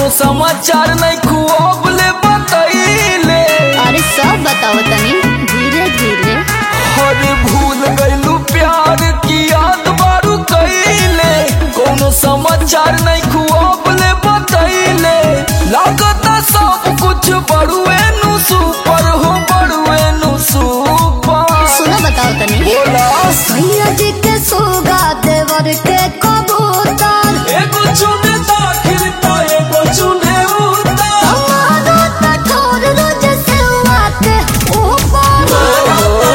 कोनो समाचार नहीं खुआबले बतैले अरे सब बताओ तनी धीरे धीरे अरे भूल गइलू प्यार की याद बारू कैले कोनो समाचार नहीं खुआबले बतैले लागता सब कुछ बड़ुए नु सुपर हो बड़ुए नु सुपर सुनो बताओ तनी बोला भैया जी के सोगा देवर के कबूतर एगो चुने दाखिल तो एगो चुने उतार हमारा कठोर रोज से आते ऊपर हमारा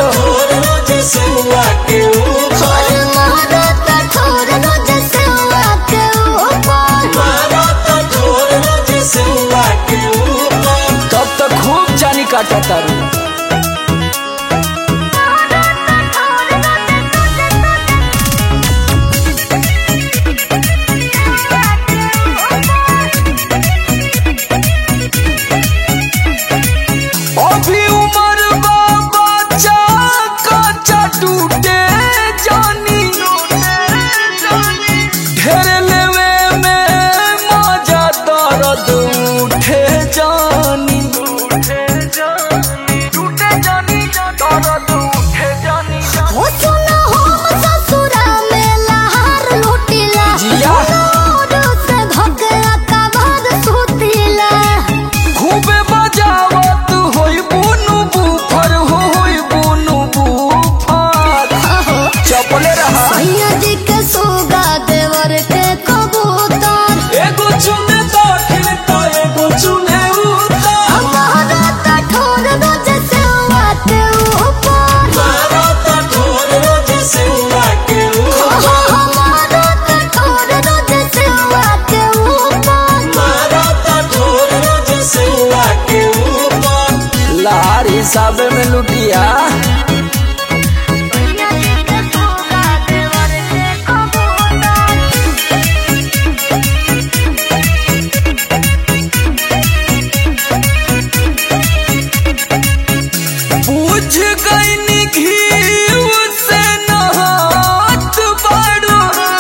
कठोर रोज से आते ऊपर तब तक खूब जानी काटा तारू अभी उम्र बाबा चा कच्चा टूटे जानी ढेर लेवे में मजा दर्द उठे जानी टूटे जानी दर्द उठे जानी हो सुना हम ससुरा में लहार लुटिला जिया। नूर से भगला कबर सुतिला खूबे बजावत होई बुनु बुफर हो होई बुनु बुफर चपले रहा सैया जी के सोगा देवर के कबूतर एगो चुने दाखिल तो एगो चुने उतार हमारा कठोर रोज से आते ऊपर हमारा कठोर रोज से आते ऊपर लार हिसाब में लुटिया सैया जी के सोगा देवर के कबूतर बुझ गई घी से नहात बाड़ू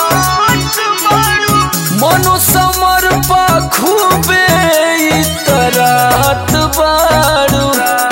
मनो समर पा खूबे इतरात बाड़ू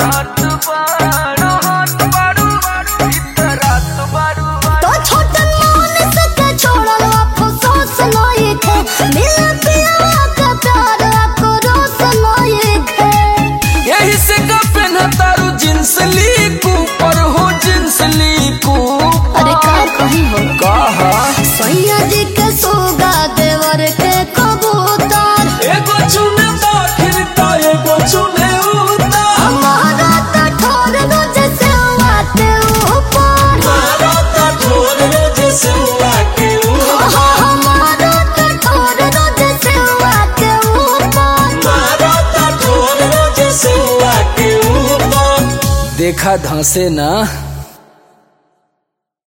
तो छोटन मोहन से के छोड़ल अफसोस नहीं थे मिल पिया का प्यार आक्रोश नहीं थे यही से का पहना तारू जींस ली पर हो जींस ली अरे का कहीं हो कहा सैया जी के सोगा देवर के कबूतर एगो चुने दाखिल तो एगो चुने उतार हमारा कठोर रोज से आते ऊपर हमारा कठोर रोज से आते ऊपर देखा धंसे ना